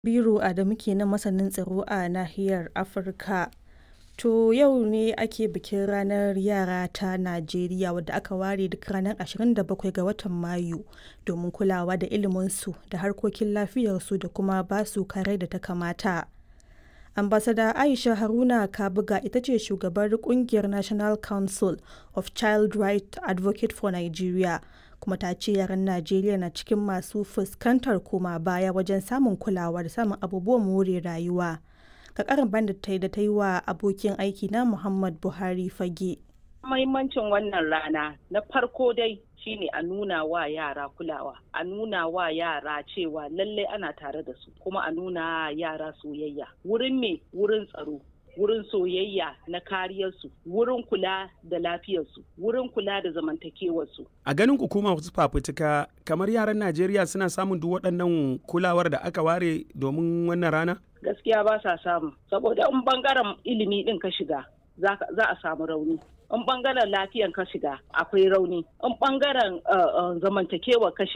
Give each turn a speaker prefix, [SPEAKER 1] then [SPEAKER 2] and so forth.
[SPEAKER 1] Biro Adamu kenan masanin tsaro a nahiyar Afirka. To yau ne ake bikin ranar yara ta Najeriya wadda aka ware duk ranar 27 ga watan Mayu domin kulawa da iliminsu da harkokin lafiyarsu da kuma ba su kare da ta kamata. Ambassador Aisha Haruna Kabuga ita ce shugabar kungiyar National Council of Child Right Advocate for Nigeria kuma ta ce yaran Najeriya na cikin masu fuskantar koma baya wajen samun kulawa da samun abubuwan more rayuwa. Ga karin da ta yi da ta yi wa abokin aiki na Muhammad Buhari fage.
[SPEAKER 2] Mahimmancin wannan rana na farko dai shine a nuna wa yara kulawa a nuna wa yara cewa lallai ana tare da su kuma a nuna yara soyayya wurin me wurin tsaro wurin soyayya na kariyarsu wurin kula da lafiyarsu wurin kula da zamantakewarsu
[SPEAKER 3] a ganin hukuma wasu fafutuka kamar yaran najeriya suna samun duk waɗannan kulawar da aka ware domin wannan rana
[SPEAKER 2] gaskiya ba sa samu saboda in bangaren ilimi din ka shiga za a samu rauni in bangaren lafiyan ka shiga akwai rauni in bangaren zamantakewa ka shiga